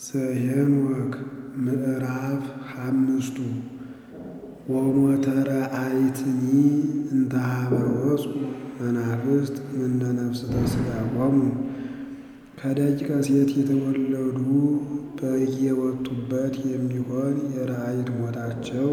ዘኄንወክ ምዕራፍ ሓምስቱ ወሞተረ አይትኒ እንተ ኀበ ወፁ መናፍስት እምነ ነፍስተ ሥጋሆሙ ከደቂቀ ሴት የተወለዱ በየወጡበት የሚሆን የራእይት ሞታቸው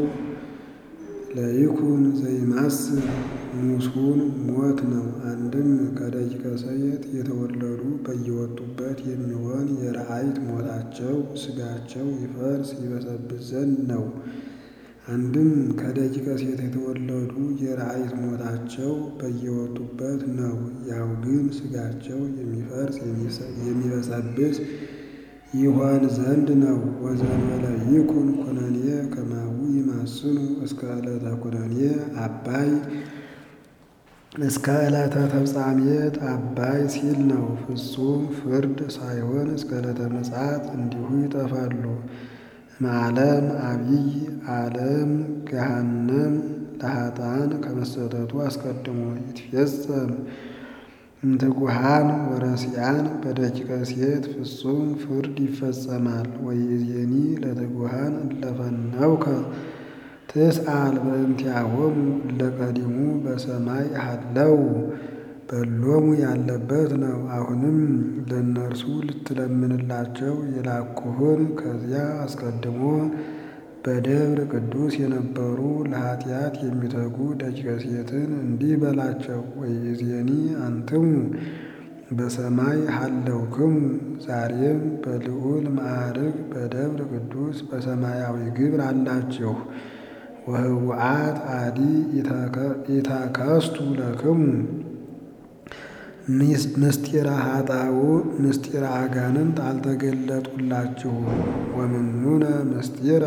ለይኩን ዘይማስል ሙሱን ሞት ነው። አንድም ከደቂቀ ሴት የተወለዱ በየወጡበት የሚሆን የራእይት ሞታቸው ሥጋቸው ይፈርስ ይበሰብስ ዘንድ ነው። አንድም ከደቂቀ ሴት የተወለዱ የራእይት ሞታቸው በየወጡበት ነው። ያው ግን ሥጋቸው የሚፈርስ የሚበሰብስ ይሆን ዘንድ ነው። ወዘንበለ ይኩን ኩነኔ ከማሁ ይማስኑ እስከ ዕለተ ኩነኔ አባይ እስከ ዕለተ ተፍጻሜት አባይ ሲል ነው። ፍጹም ፍርድ ሳይሆን እስከ ዕለተ ምጽአት እንዲሁ ይጠፋሉ። እምዓለም አቢይ ዓለም ገሃነም ለኃጥኣን ከመሰጠቱ አስቀድሞ ይትፌጸም እምትጉሃን ወረሲዓን በደቂቀ ሴት ፍጹም ፍርድ ይፈጸማል። ወይእዜኒ ለትጉሃን እለ ፈነውከ ትስአል በእንቲአሆሙ እለ ቀዲሙ በሰማይ ሀለው በሎሙ ያለበት ነው። አሁንም ለእነርሱ ልትለምንላቸው የላኩህን ከዚያ አስቀድሞ በደብረ ቅዱስ የነበሩ ለኃጢአት የሚተጉ ደቂቀ ሴትን እንዲህ በላቸው። ወይእዜኒ አንትሙ በሰማይ ሀለውክሙ ዛሬም በልዑል ማዕርግ በደብረ ቅዱስ በሰማያዊ ግብር አላችሁ። ወህቡአት አዲ ኢተከስቱ ለክሙ ምስጢረ ኃጣው ምስጢረ አጋንንት አልተገለጡላችሁም። ወምኑነ ምስጢረ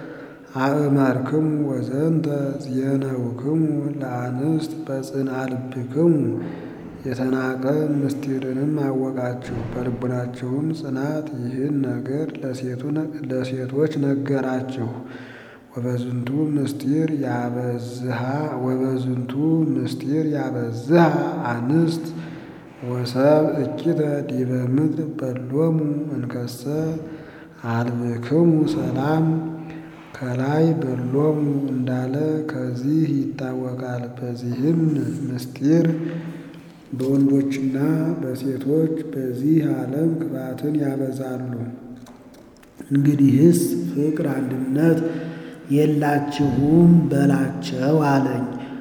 አእመርክሙ ወዘንተ ዜነውክሙ ለአንስት በጽንዓ ልብክሙ የተናቀ ምስጢርንም አወቃችሁ። በልቡናችሁም ጽናት ይህን ነገር ለሴቶች ነገራችሁ። ወበዝንቱ ምስጢር ያበዝሃ ወበዝንቱ ምስጢር ያበዝሃ አንስት ወሰብ እኪተ ዲበ ምድር በሎሙ እንከሰ አልብክሙ ሰላም ከላይ በሎሙ እንዳለ ከዚህ ይታወቃል። በዚህም ምስጢር በወንዶችና በሴቶች በዚህ ዓለም ክፋትን ያበዛሉ። እንግዲህስ ፍቅር አንድነት የላችሁም በላቸው አለኝ።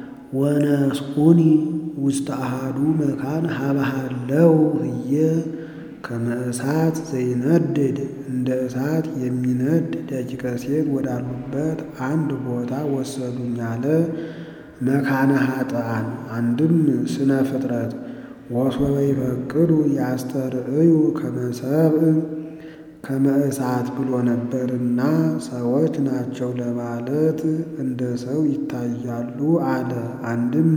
ወነስኡኒ ውስተ አሃዱ መካን ሀበሃለው ህየ ከመ እሳት ዘይነድድ እንደ እሳት የሚነድ ደቂቀ ሴት ወዳሉበት አንድ ቦታ ወሰዱኝ አለ። መካነ ኃጥኣን አንድም ስነ ፍጥረት ወሶበ ይፈቅዱ ያስተርእዩ ከመ ሰብእ ከመ እሳት ብሎ ነበርና ሰዎች ናቸው ለማለት እንደ ሰው ይታያሉ አለ። አንድም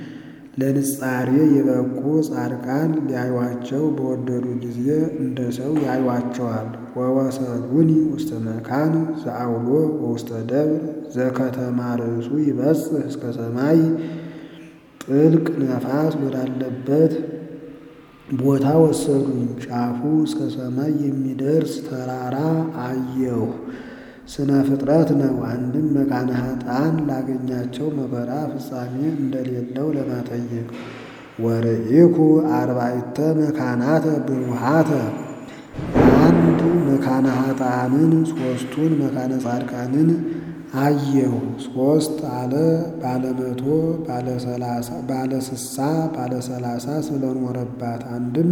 ለንጻሬ የበቁ ጻድቃን ሊያዩቸው በወደዱ ጊዜ እንደ ሰው ያዩቸዋል። ወወሰዱኒ ውስተ መካን ዘአውሎ ወውስተ ደብር ዘከተማ ርእሱ ይበጽሕ እስከ ሰማይ ጥልቅ ነፋስ ወዳለበት ቦታ ወሰዱኝ። ጫፉ እስከ ሰማይ የሚደርስ ተራራ አየሁ። ስነ ፍጥረት ነው። አንድም መካነ ኃጥኣን ላገኛቸው መከራ ፍጻሜ እንደሌለው ለመጠየቅ ወርኢኩ አርባዕተ መካናተ ብሩሃተ አንድ መካነ ኃጥኣንን ሦስቱን መካነ ጻድቃንን አየሁ። ሦስት አለ ባለ መቶ ባለ ሰላሳ ባለ ስሳ ባለ ሰላሳ ስለኖረባት አንድም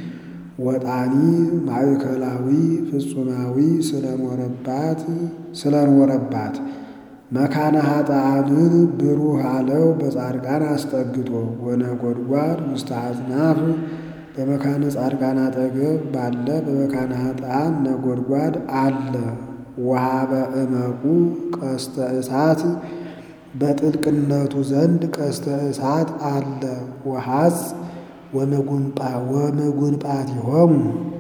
ወጣኒ ማዕከላዊ ፍጹማዊ ስለኖረባት ስለኖረባት መካነ ኃጥኣንን ብሩህ አለው በጻድቃን አስጠግቶ ወነጎድጓድ ውስተ አጽናፍ በመካነ ጻድቃን አጠገብ ባለ በመካነ ኃጥኣን ነጎድጓድ አለ። ወሀበ እመቁ ቀስተ እሳት በጥልቅነቱ ዘንድ ቀስተ እሳት አለ። ወሐጽ ወመጉንጳቲሆሙ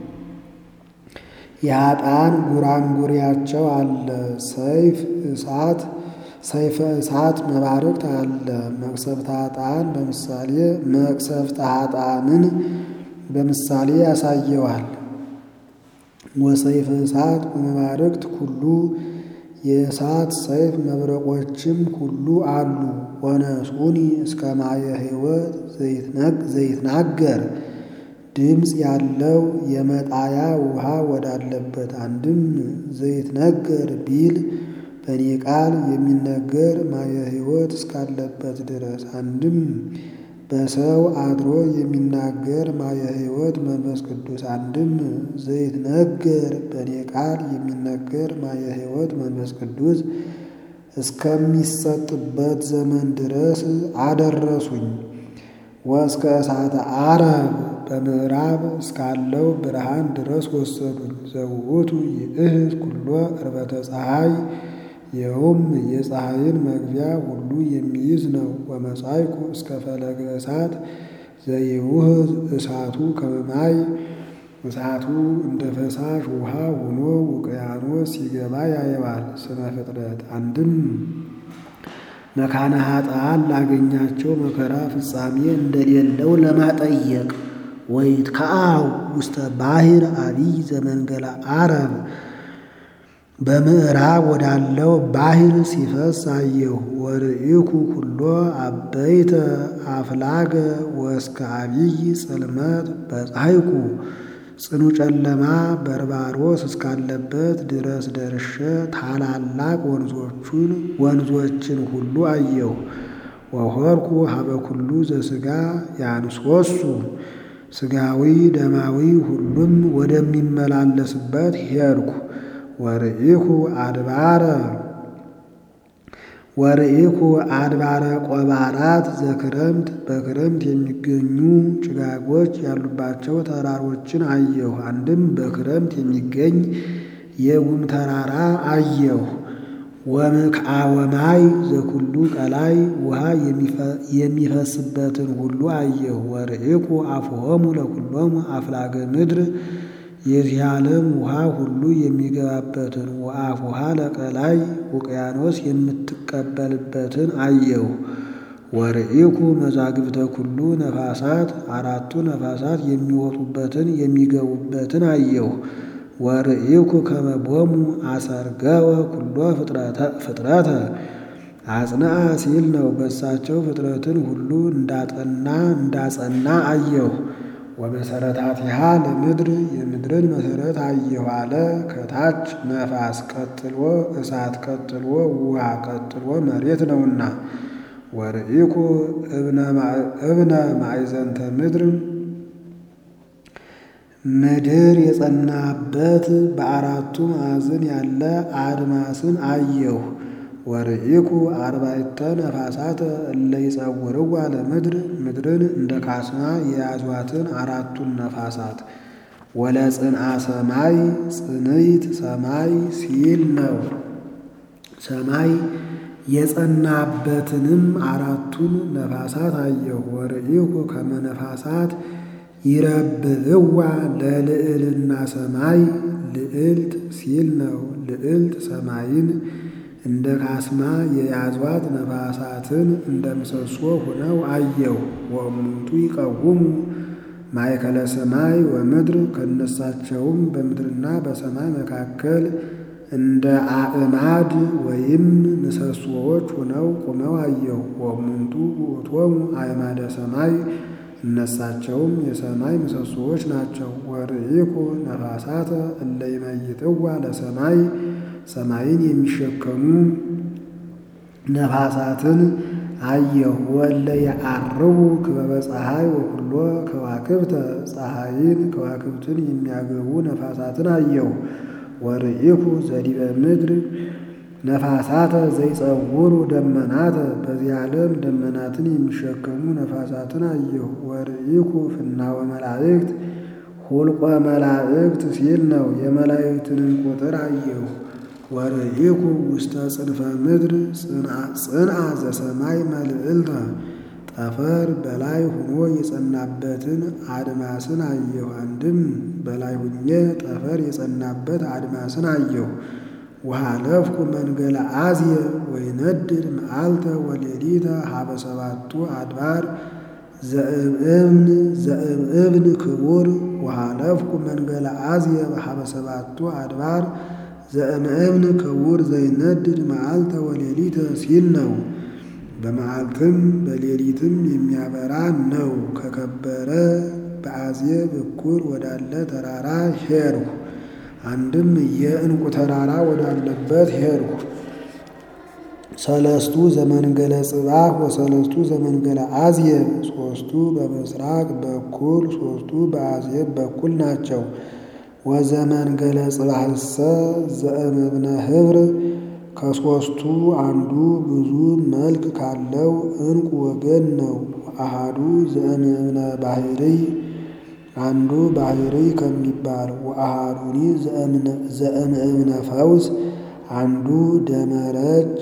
የኃጥኣን ጉራንጉሪያቸው አለ። ሰይፍ እሳት ሰይፈ እሳት መባረቅት አለ። መቅሰፍተ ኃጥኣን በምሳሌ መቅሰፍተ ኃጥኣንን በምሳሌ ያሳየዋል። ወሰይፈ እሳት ወመባርቅት ኩሉ የእሳት ሰይፍ መብረቆችም ሁሉ አሉ። ወነሱኒ እስከ ማየ ሕይወት ዘይትናገር ድምፅ ያለው የመጣያ ውሃ ወዳለበት አንድም ዘይትነገር ቢል በእኔ ቃል የሚነገር ማየ ሕይወት እስካለበት ድረስ አንድም በሰው አድሮ የሚናገር ማየ ሕይወት መንፈስ ቅዱስ አንድም ዘይትነገር በእኔ ቃል የሚነገር ማየ ሕይወት መንፈስ ቅዱስ እስከሚሰጥበት ዘመን ድረስ አደረሱኝ። ወእስከ እሳተ አረብ በምዕራብ እስካለው ብርሃን ድረስ ወሰዱኝ። ዘውእቱ ይእህዝ ኩሎ ዕርበተ ፀሐይ ይኸውም የፀሐይን መግቢያ ሁሉ የሚይዝ ነው። ወመጻይኩ እስከ ፈለገ እሳት ዘይውህዝ እሳቱ ከመማይ እሳቱ እንደ ፈሳሽ ውሃ ሆኖ ውቅያኖስ ሲገባ ያየዋል። ስነ ፍጥረት አንድም መካነ ኃጥአን ላገኛቸው መከራ ፍጻሜ እንደሌለው ለማጠየቅ ወይት ከአው ውስተ ባሕር አቢይ ዘመንገላ አረብ በምዕራብ ወዳለው ባሕር ሲፈስ አየሁ። ወርኢኩ ኩሎ አበይተ አፍላገ ወእስከ አቢይ ጽልመት በፀሐይኩ ጽኑ ጨለማ በርባሮስ እስካለበት ድረስ ደርሼ ታላላቅ ወንዞቹን ወንዞችን ሁሉ አየሁ። ወሆርኩ ሀበ ኩሉ ዘሥጋ ያንሶሱ ሥጋዊ ደማዊ ሁሉም ወደሚመላለስበት ሄድኩ። ወርኢኩ አድባረ ወርኢኩ አድባረ ቆባራት ዘክረምት በክረምት የሚገኙ ጭጋጎች ያሉባቸው ተራሮችን አየሁ። አንድም በክረምት የሚገኝ የጉም ተራራ አየሁ። ወምክአወማይ ዘኩሉ ቀላይ ውሃ የሚፈስበትን ሁሉ አየሁ። ወርኢኩ አፍሆሙ ለኩሎሙ አፍላገ ምድር የዚህ ዓለም ውሃ ሁሉ የሚገባበትን ወአፉሃ ለቀላይ ውቅያኖስ የምትቀበልበትን አየሁ። ወርኢኩ መዛግብተ ኩሉ ነፋሳት አራቱ ነፋሳት የሚወጡበትን የሚገቡበትን አየሁ። ወርኢኩ ከመቦሙ አሰርገወ ኩሎ ፍጥረተ አጽንአ ሲል ነው። በሳቸው ፍጥረትን ሁሉ እንዳጠና እንዳጸና አየሁ። ወመሰረታቲሃ ለምድር የምድርን መሰረት አየሁ አለ። ከታች ነፋስ ቀጥሎ እሳት ቀጥሎ ውሃ ቀጥሎ መሬት ነውና። ወርኢኩ እብነ ማዕዘንተ ምድር ምድር የጸናበት በአራቱ ማዕዘን ያለ አድማስን አየሁ። ወርኢኩ አርባዕተ ነፋሳት እለ ይጸውርዋ ለምድር ምድርን እንደ ካስማ የያዟትን አራቱን ነፋሳት ወለጽንአ ሰማይ ጽንይት ሰማይ ሲል ነው። ሰማይ የጸናበትንም አራቱን ነፋሳት አየሁ። ወርኢኩ ከመ ነፋሳት ይረብብዋ ለልዕልና ሰማይ ልዕልት ሲል ነው። ልዕልት ሰማይን እንደ ካስማ የያዟት ነፋሳትን እንደ ምሰሶ ሆነው አየሁ። ወእሙንቱ ይቀውሙ ማእከለ ሰማይ ወምድር ከነሳቸውም በምድርና በሰማይ መካከል እንደ አዕማድ ወይም ምሰሶዎች ሆነው ቁመው አየሁ። ወእሙንቱ ውእቶሙ አዕማደ ሰማይ እነሳቸውም የሰማይ ምሰሶዎች ናቸው። ወርኢኩ ነፋሳተ እለ ይመይጥዋ ለሰማይ ሰማይን የሚሸከሙ ነፋሳትን አየሁ። ወለ የዐርቡ ክበበ ፀሐይ ወኩሎ ከዋክብተ ፀሐይን ከዋክብትን የሚያገቡ ነፋሳትን አየሁ። ወርኢኩ ዘዲበ ምድር ነፋሳተ ዘይጸውሩ ደመናተ በዚህ ዓለም ደመናትን የሚሸከሙ ነፋሳትን አየሁ። ወርኢኩ ፍናወ መላእክት ሁልቆ መላእክት ሲል ነው። የመላእክትንን ቁጥር አየሁ። ወርኢኩ ውስተ ጽንፈ ምድር ጽንአ ዘሰማይ መልዕልተ ጠፈር በላይ ሆኖ የጸናበትን አድማስን አየሁ። አንድም በላይ ሁኜ ጠፈር የጸናበት አድማስን አየሁ። ወሃለፍኩ መንገለ አዝየ ወይነድድ መዓልተ ወሌሊተ ሀበ ሰባቱ አድባር ዘእብን ዘእብን ክቡር ወሃለፍኩ መንገለ አዝየ በሀበ ሰባቱ አድባር ዘእምእብን ክቡር ዘይነድድ መዓልተ ወሌሊተ ሲል ነው። በመዓልትም በሌሊትም የሚያበራ ነው። ከከበረ በአዝየ በኩል ወዳለ ተራራ ሄድሁ። አንድም የዕንቁ ተራራ ወዳለበት ሄድሁ። ሰለስቱ ዘመንገለ ጽባህ ወሰለስቱ ዘመንገለ አዝየብ ሶስቱ በምስራቅ በኩል ሶስቱ በአዝየብ በኩል ናቸው። ወዘመንገለ ጽባህሰ ዘእምብነ ህብር ከሶስቱ አንዱ ብዙ መልክ ካለው ዕንቁ ወገን ነው። አሃዱ ዘእምብነ ባህርይ አንዱ ባህርይ ከሚባል ወአሃዱኒ ዘእምእብነ ፈውስ አንዱ ደመረጭ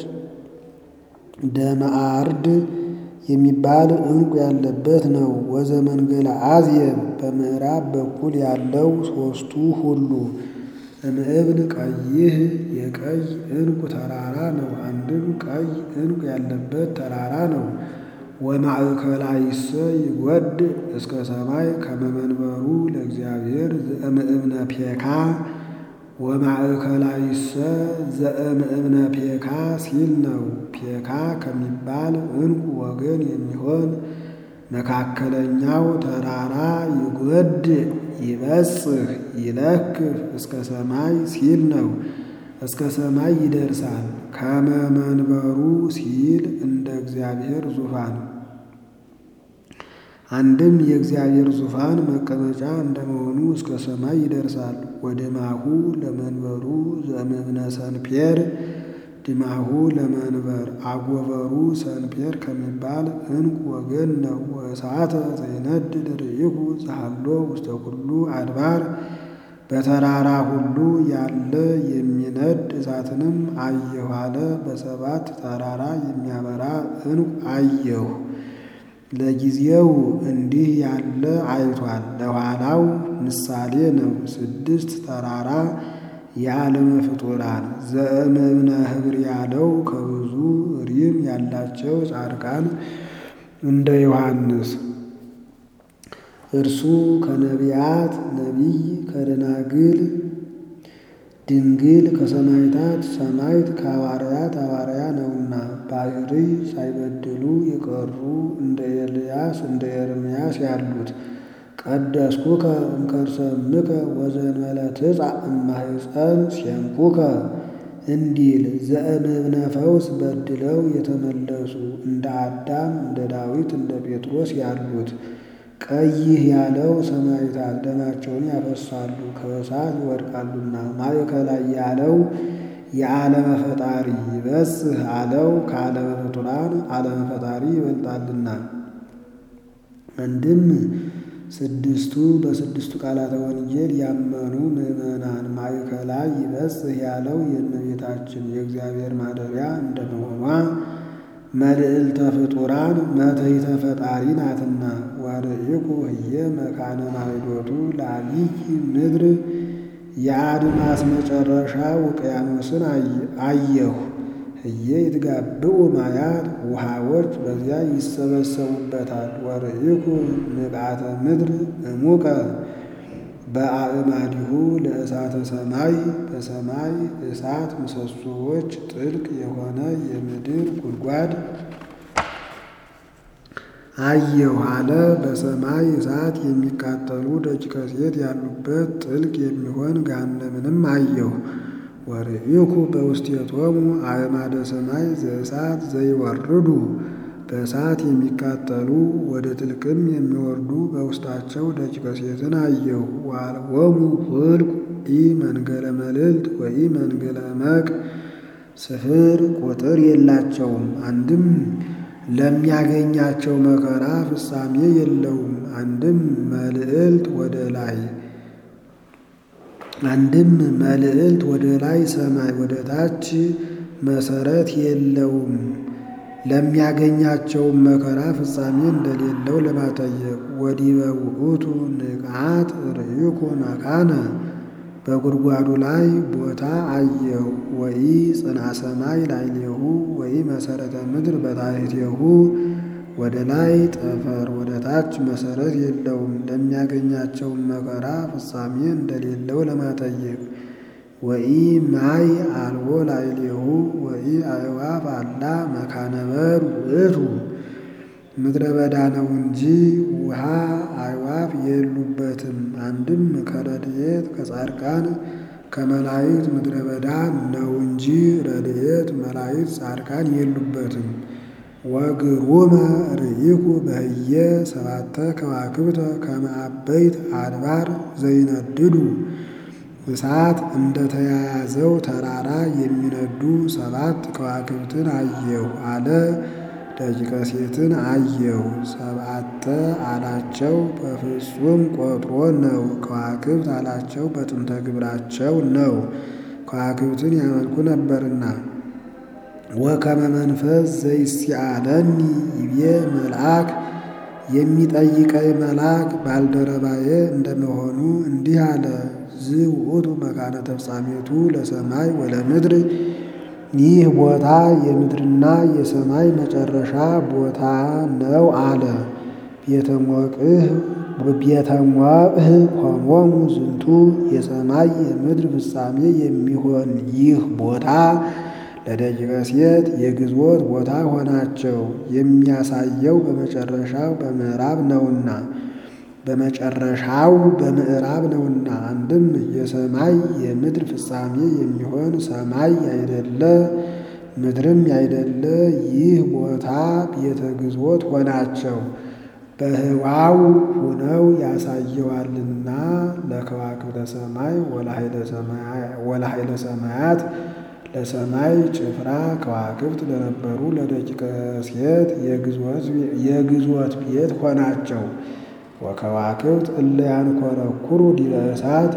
ደመአርድ የሚባል ዕንቁ ያለበት ነው። ወዘመንገለ አዝየብ በምዕራብ በኩል ያለው ሶስቱ ሁሉ እምእብን ቀይህ የቀይ ዕንቁ ተራራ ነው። አንድም ቀይ ዕንቁ ያለበት ተራራ ነው። ወማእከላይሰ ይወድ እስከ ሰማይ ከመመንበሩ ለእግዚአብሔር ዘእምእብነ ፔካ ወማእከላይሰ ዘእምእብነ ፔካ ሲል ነው። ፔካ ከሚባል ዕንቁ ወገን የሚሆን መካከለኛው ተራራ ይጎድ ይበጽሕ ይለክፍ እስከ ሰማይ ሲል ነው። እስከ ሰማይ ይደርሳል። ከመመንበሩ ሲል እንደ እግዚአብሔር ዙፋን አንድም የእግዚአብሔር ዙፋን መቀመጫ እንደመሆኑ እስከ ሰማይ ይደርሳል። ወድማሁ ለመንበሩ ዘእምእብነ ሰንፔር ድማሁ ለመንበር አጎበሩ ሰንፔር ከሚባል ዕንቁ ወገን ነው። ወእሳተ ዘይነድድ ርኢሁ ዘሃሎ ውስተ ኩሉ አድባር በተራራ ሁሉ ያለ የሚነድ እሳትንም አየሁ አለ። በሰባት ተራራ የሚያበራ ዕንቁ አየሁ። ለጊዜው እንዲህ ያለ አይቷል፣ ለኋላው ምሳሌ ነው። ስድስት ተራራ የዓለመ ፍጡራን ዘእምእብነ ህብር ያለው ከብዙ ሪም ያላቸው ጻድቃን እንደ ዮሐንስ እርሱ ከነቢያት ነቢይ ከደናግል ድንግል ከሰማይታት ሰማይት ከሐዋርያት ሐዋርያ ነውና ባሕርይ ሳይበድሉ የቀሩ እንደ ኤልያስ እንደ ኤርምያስ ያሉት ቀደስኩከ እምከርሰምከ ወዘንበለ ትጻእ እማሕፀን ሴምኩከ እንዲል ዘእምእብነ ፈውስ በድለው የተመለሱ እንደ አዳም እንደ ዳዊት እንደ ጴጥሮስ ያሉት ቀይህ ያለው ሰማዕታት ደማቸውን ያፈሳሉ ከእሳት ይወድቃሉና። ማእከላይ ያለው የዓለመ ፈጣሪ ይበጽሕ አለው ከዓለመ ፍጡራን ዓለመ ፈጣሪ ይበልጣልና። አንድም ስድስቱ በስድስቱ ቃላተ ወንጌል ያመኑ ምዕመናን ማእከላይ ይበጽሕ ያለው የእመቤታችን የእግዚአብሔር ማደሪያ እንደመሆኗ መልዕልተ ፍጡራን መትሕተ ፈጣሪ ናትና። ወርኢኩ ህየ መካነ ማዕዶቱ ለዐቢይ ምድር የአድማስ መጨረሻ ውቅያኖስን አየሁ። ህየ ይትጋብኡ ማያት ውሃዎች በዚያ ይሰበሰቡበታል። ወርኢኩ ንቃተ ምድር እሙቀ በአእማዲሁ ለእሳተ ሰማይ በሰማይ እሳት ምሰሶዎች ጥልቅ የሆነ የምድር ጉድጓድ አየሁ አለ። በሰማይ እሳት የሚቃጠሉ ደቂቀ ሴት ያሉበት ጥልቅ የሚሆን ገሃነምንም አየሁ። ወርኢኩ በውስቴቶሙ አእማደ ሰማይ ዘእሳት ዘይወርዱ በእሳት የሚቃጠሉ ወደ ጥልቅም የሚወርዱ በውስጣቸው ደቂቀ ሴትን አየሁ። ወአልቦሙ ፍልቁ ኢ መንገለ መልዕልት ወኢ መንገለ እመቅ ስፍር ቁጥር የላቸውም። አንድም ለሚያገኛቸው መከራ ፍጻሜ የለውም። አንድም መልዕልት ወደ ላይ አንድም መልዕልት ወደ ላይ ሰማይ ወደ ታች መሰረት የለውም። ለሚያገኛቸው መከራ ፍጻሜ እንደሌለው ለማጠየቅ ወዲበ ውእቱ ንቃት ርኢኩ መካነ በጉድጓዱ ላይ ቦታ አየሁ። ወኢ ጽንዐ ሰማይ ላዕሌሁ ወኢ መሰረተ ምድር በታሕቴሁ ወደ ላይ ጠፈር ወደ ታች መሰረት የለውም። ለሚያገኛቸውን መከራ ፍጻሜ እንደሌለው ለማጠየቅ ወኢ ማይ አልቦ ላዕሌሁ ወኢ አዕዋፍ አላ መካነበር ውእቱ ምድረ በዳ ነው እንጂ ውሃ አዕዋፍ የሉበትም። አንድም ከረድኤት ከጻድቃን ከመላእክት ምድረ በዳ ነው እንጂ ረድኤት መላእክት ጻድቃን የሉበትም። ወግሩመ ርኢኩ በህየ ሰባተ ከዋክብተ ከመ አበይት አድባር ዘይነድዱ እሳት እንደተያያዘው ተራራ የሚነዱ ሰባት ከዋክብትን አየሁ አለ። ደቂቀ ሴትን አየሁ። ሰብአተ አላቸው በፍጹም ቆጥሮ ነው። ከዋክብት አላቸው በጥንተ ግብራቸው ነው። ከዋክብትን ያመልኩ ነበርና። ወከመ መንፈስ ዘይሲአለኒ ይቤ መልአክ የሚጠይቀኝ መልአክ ባልደረባዬ እንደመሆኑ እንዲህ አለ። ዝውእቱ መካነ ተፍጻሜቱ ለሰማይ ወለምድር ይህ ቦታ የምድርና የሰማይ መጨረሻ ቦታ ነው አለ። ቤተሞቅህ ኮሞሙ ዝንቱ የሰማይ የምድር ፍጻሜ የሚሆን ይህ ቦታ ለደቂቀ ሴት የግዝወት ቦታ ሆናቸው። የሚያሳየው በመጨረሻው በምዕራብ ነውና በመጨረሻው በምዕራብ ነውና። አንድም የሰማይ የምድር ፍጻሜ የሚሆን ሰማይ ያይደለ ምድርም ያይደለ ይህ ቦታ ቤተ ግዝወት ሆናቸው። በህዋው ሁነው ያሳየዋልና ለከዋክብተ ሰማይ ወለኃይለ ሰማያት ለሰማይ ጭፍራ ከዋክብት ለነበሩ ለደቂቀ ሴት የግዝወት ቤት ሆናቸው። ወከዋክብት እለ ያንኰረኵሩ ዲበ እሳት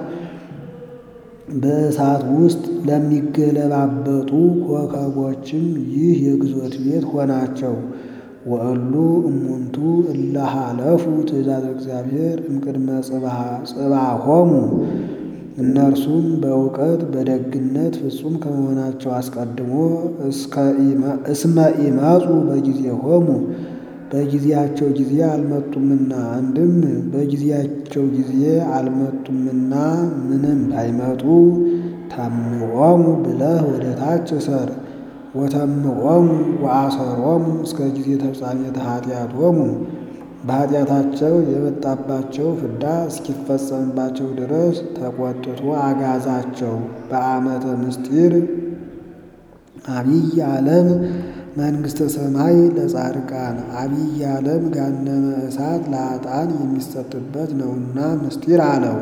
በእሳት ውስጥ ለሚገለባበጡ ኮከቦችም ይህ የግዝወት ቤት ሆናቸው። ወእሉ እሙንቱ እለ ሀለፉ ትእዛዝ እግዚአብሔር እምቅድመ ጽባሆሙ እነርሱም በእውቀት በደግነት ፍጹም ከመሆናቸው አስቀድሞ እስመ ኢመጹ በጊዜሆሙ በጊዜያቸው ጊዜ አልመጡምና። አንድም በጊዜያቸው ጊዜ አልመጡምና ምንም ባይመጡ ታምዖሙ ብለህ ወደ ታች እሰር። ወተምዖሙ ወአሰሮሙ እስከ ጊዜ ተፍጻሜተ ኃጢአቶሙ በኃጢአታቸው የመጣባቸው ፍዳ እስኪፈጸምባቸው ድረስ ተቆጥቶ አጋዛቸው። በዓመተ ምስጢር አብይ ዓለም መንግሥተ ሰማይ ለጻድቃን አብይ ዓለም ገሃነመ እሳት ለኃጥአን የሚሰጥበት ነውና ምስጢር አለው።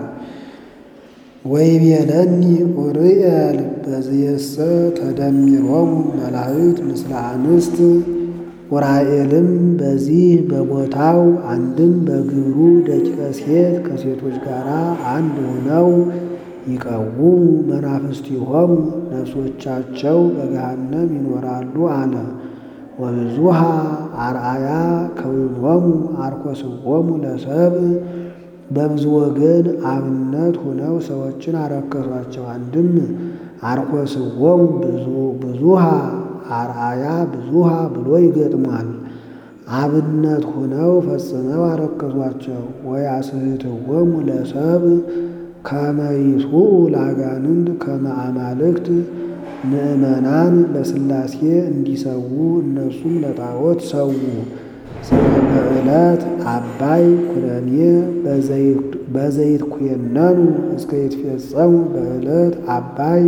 ወይቤለኒ ኡርኤል በዝየሰ ተደሚሮሙ መላእክት ምስለ አንስት ኡራኤልም በዚህ በቦታው አንድም በግብሩ ደቂቀ ሴት ከሴቶች ጋር አንድ ሆነው ይቀውሙ መናፍስቲሆሙ ነፍሶቻቸው በገሃነም ይኖራሉ አለ። ወብዙሃ አርአያ ከዊኖሙ አርኮስዎሙ ለሰብእ በብዙ ወገን አብነት ሆነው ሰዎችን አረከሷቸው። አንድም አርኮስዎሙ ብዙሃ አርአያ ብዙሃ ብሎ ይገጥሟል። አብነት ሆነው ፈጽመው አረከሷቸው። ወያስሕትዎሙ ለሰብእ ከመ ይስዑ ለአጋንንት ከመ አማልክት ምእመናን ለሥላሴ እንዲሰዉ እነሱም ለጣዖት ሰዉ። ስለ በዕለት አባይ ኩነኔ በዘይት ኩነኑ እስከ ይትፌጸሙ በዕለት አባይ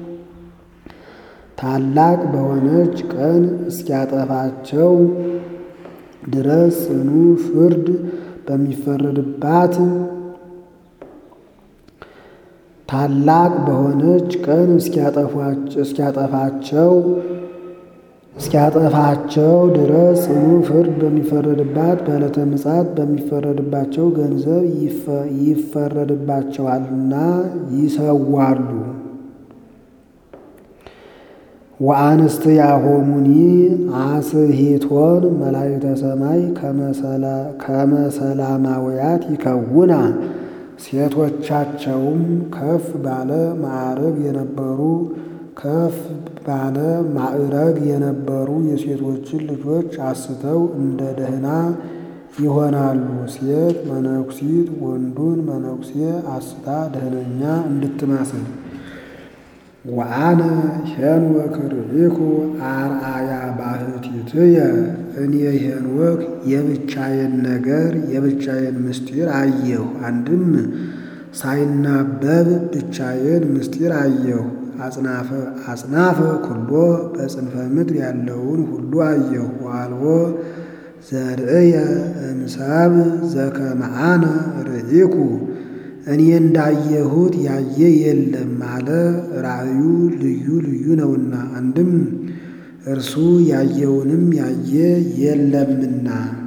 ታላቅ በሆነች ቀን እስኪያጠፋቸው ድረስ ጽኑ ፍርድ በሚፈረድባት ታላቅ በሆነች ቀን እስኪያጠፋቸው እስኪያጠፋቸው ድረስ ጽኑ ፍርድ በሚፈረድባት በዕለተ ምጽአት በሚፈረድባቸው ገንዘብ ይፈረድባቸዋልና ይሰዋሉ። ወአንስትያሆሙኒ አስሂቶን መላእክተ ሰማይ ከመሰላማውያት ይከውና ሴቶቻቸውም ከፍ ባለ ማዕረግ የነበሩ ከፍ ባለ ማዕረግ የነበሩ የሴቶችን ልጆች አስተው እንደ ደህና ይሆናሉ። ሴት መነኩሲት ወንዱን መነኩሴ አስታ ደህነኛ እንድትመስል ወአነ ሄኖክ ርኢኩ አርአያ ባሕቲትየ እኔ ሄኖክ የብቻዬን ነገር የብቻዬን ምስጢር አየሁ። አንድም ሳይናበብ ብቻዬን ምስጢር አየሁ። አጽናፈ ኩሎ በጽንፈ ምድር ያለውን ሁሉ አየሁ። ዋልቦ ዘርእየ እምሰብ ዘከመአነ ርኢኩ እኔ እንዳየሁት ያየ የለም አለ። ራእዩ ልዩ ልዩ ነውና፣ አንድም እርሱ ያየውንም ያየ የለምና